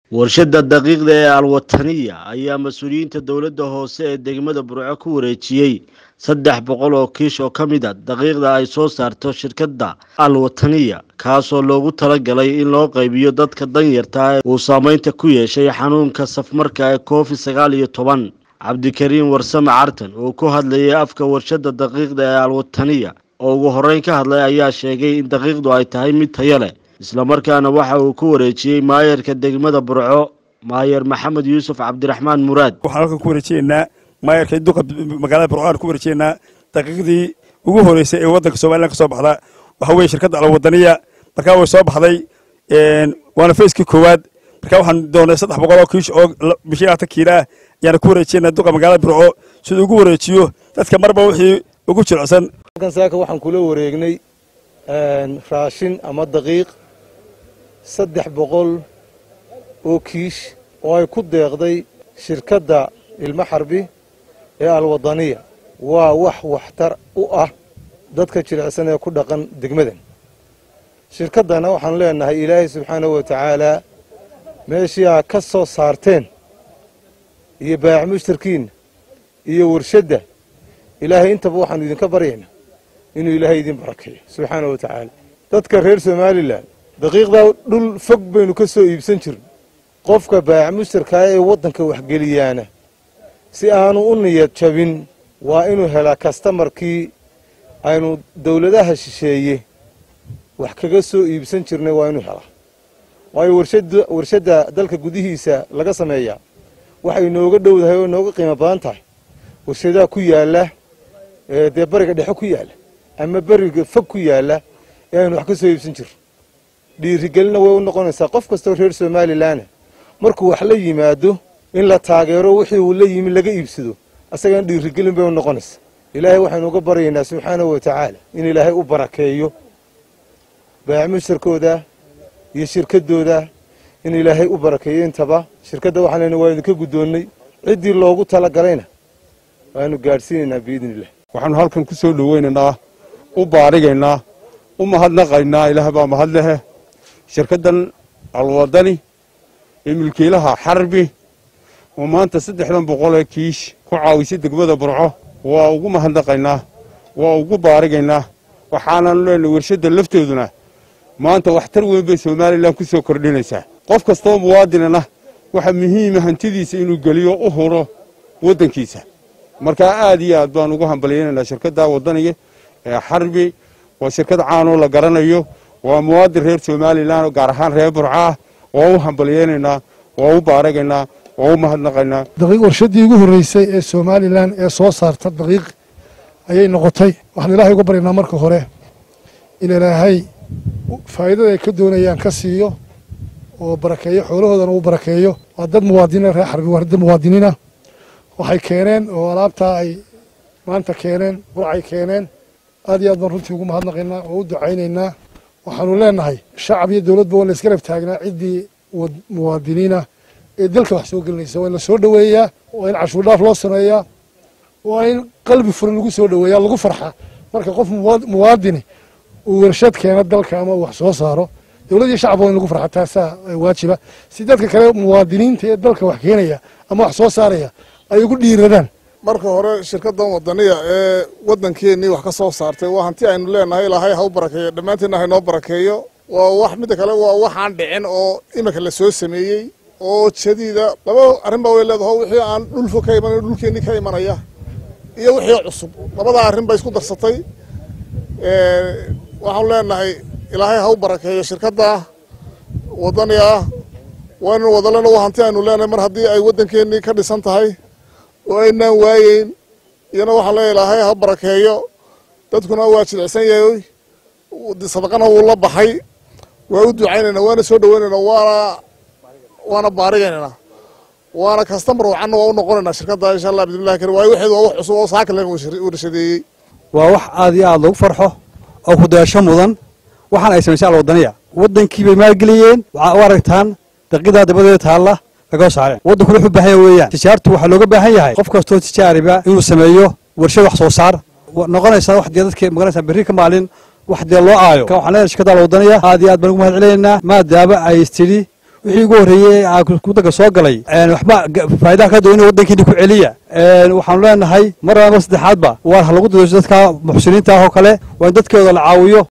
warshadda daqiiqda ee alwataniya ayaa mas-uuliyiinta dowladda hoose ee degmada burco ku wareejiyey saddex boqol oo kiish oo ka mid a daqiiqda ay soo saarto shirkadda alwataniya kaasoo loogu talagalay in loo qaybiyo dadka danyarta ee uu saameynta ku yeeshay xanuunka safmarka ee covid sagaal iyo toban cabdikariim warsame cartan oo ku hadlayay afka warshadda daqiiqda ee alwataniya oo ugu horreyn ka hadlay ayaa sheegay in daqiiqdu ay tahay mid tayo leh islamarkaana waxa uu ku wareejiyey maayarka degmada burco maayer maxamed yuusuf cabdiraxmaan muraad waxaan halkan ku wareejiyeynaa maayarka duqa magaalada burco aan ku wareejiyeynaa daqiiqdii ugu horeysay ee waddanka somalilan ka soo baxda waxa weeye shirkadda alwadaniya markaa way soo baxday waana fayskii koowaad markaa waxaan doonay saddex boqol oo kiish oo bishii labaatan kiila ah ayaana ku wareejiyeynaa duqa magaalada burco siduu ugu wareejiyo dadka marba wixii ugu jilicsan halkan saaka waxaan kula wareegnay raashin ama daqiiq saddex boqol oo kiish oo ay ku deeqday shirkadda ilmo xarbi ee alwadaniya waa wax waxtar u ah dadka jilicsan ee ku dhaqan degmadan shirkaddana waxaan leenahay ilaahay subxaanahu wa tacaalaa meeshii aa ka soo saarteen iyo baayac mushtarkiinna iyo warshadda ilaahay intaba waxaanu idinka baryaynaa inuu ilaahay idin barakeeyo subxaanahu wa tacaala dadka reer somalilan daqiiqdaa dhul fog baynu ka soo iibsan jirno qofka baayac mushtarkaa ee waddanka waxgeliyaana si aanu u niyad jabin waa inuu helaa kastamarkii aynu dawladaha shisheeye wax kaga soo iibsan jirnay waa inuu helaa waayo warshadda dalka gudihiisa laga sameeyaa waxay inooga dhowdahay oo inooga qiimo badan tahay warshadaha ku yaalla dee bariga dhexe ku yaalla ama beriga fog ku yaalla ee aynu wax ka soo iibsan jirno dhiirigelina way u noqonaysaa qof kastoo reer somalilanna markuu wax la yimaado in la taageero wixii uu la yimi laga iibsado asagana dhiirigelin bay u noqonaysaa ilaahay waxaynu uga baryaynaa subxaanahu wa tacaala in ilaahay u barakeeyo baayac mushtarkooda iyo shirkaddooda in ilaahay u barakeeyo intaba shirkadda waxaan leenahay waa idinka guddoonnay ciddii loogu tala galayna waanu gaadhsiinaynaa biidni illah waxaanu halkan ku soo dhoweynaynaa u baarigaynaa u mahadnaqaynaa ilaah baa mahad lehe shirkaddan alwadani ee milkiilaha xarbi oo maanta saddexdan boqolee kiish ku caawisay degmada burco waa ugu mahadnaqaynaa waa ugu baarigaynaa waxaananu leenahay warshadda lafteeduna maanta waxtar weyn bay somalilan ku soo kordhinaysaa qof kastoo muwaadinana waxa muhiima hantidiisa inuu geliyo u huro waddankiisa markaa aad iyo aad baan ugu hambalyaynaynaa shirkadda wadaniga ee xarbi waa shirkad caanoo la garanayo waa muwaadin reer somalilan oo gaar ahaan reer burco ah waa u hambalyaynaynaa waa u baaragaynaa waa u mahadnaqaynaa daqiiq warshaddii ugu horreysay ee somalilan ee soo saarta daqiiq ayay noqotay waxaan ilaahay uga baryaynaa marka hore in ilaahay faa'iidada ay ka doonayaan ka siiyo oo barakeeyo xoolahoodana uu barakeeyo waa dad muwaadiniin reer xarbi waa dad muwaadiniina waxay keeneen oo alaabtaa ay maanta keeneen burcay keeneen aad iyo aad baan runtii ugu mahadnaqaynaa oo u ducaynaynaa waxaanu leenahay shacab iyo dowladba waa la isgarab taagnaa ciddii muwaadiniina ee dalka wax soo gelinaysa waa in la soo dhoweeyaa waa in cashuur dhaaf loo sameeyaa waa in qalbi furan lagu soo dhoweeyaa lagu farxa marka qof muwaadini uu warshad keeno dalka ama uu wax soo saaro dowlad iyo shacab waa in lagu farxa taasaa waajiba si dadka kale muwaadiniinta ee dalka wax keenaya ama wax soo saaraya ay ugu dhiiradaan marka hore shirkaddan wadaniya ee waddankeennii wax ka soo saartay waa hanti aynu leenahay ilaahay ha u barakeeyo dhammaanteedna haynoo barakeeyo waa wax midda kale waa waxaan dhicin oo iminka la soo sameeyey oo jadiida laba arrin baa way leedaho wixii aan dhulfo ka imanay dhulkeennii ka imanaya iyo wixii cusub labadaa arrin bay isku darsatay waxaanu leenahay ilaahay ha u barakeeyo shirkadda wadaniga ah waa inanu wadalena waa hanti aynu leenahay mar haddii ay waddankeennii ka dhisan tahay oo aynaan waayeyn iyana waxaan leeya ilaahay ha barakeeyo dadkuna waa jilicsan yahay sadaqana wuu la baxay waa u ducaynaynaa waana soo dhoweynaynaa waana waana baarigaynanaa waana kastamar wacanna waa u noqonaynaa shirkadda insha allah bidnillahi karim waayo waxeedu waa wax cusub oo saaka laga warshadeeyey waa wax aad iyo aad loogu farxo oo kudaasho mudan waxaan ay samaysay alwadaniya waddankii bay maalgeliyeen waxaa u aragtaan daqiiqdaa dabadeeda taalla laga saareen waddanku wuxuu baahan yahay weeyaan tijaartu waxaa looga baahan yahay qof kastoo tijaariba inuu sameeyo warshad wax soo saar noqonaysaa wax dee dadka magaranaysaa berri ka maalin wax dee loo aayo kan waxaan leenahay shirkadda alwadaniya aad iyo aad baan ugu mahad celinaynaa maadaama ay istidhi wixii ugu horreeyey waddanka soo galay waxba faa'idaha ka doonina waddankiina ku celiya waxaanu leenahay mar laba saddexaadba waar ha lagu dadasho dadka muxsiniinta ah oo kale waa in dadkeeda la caawiyo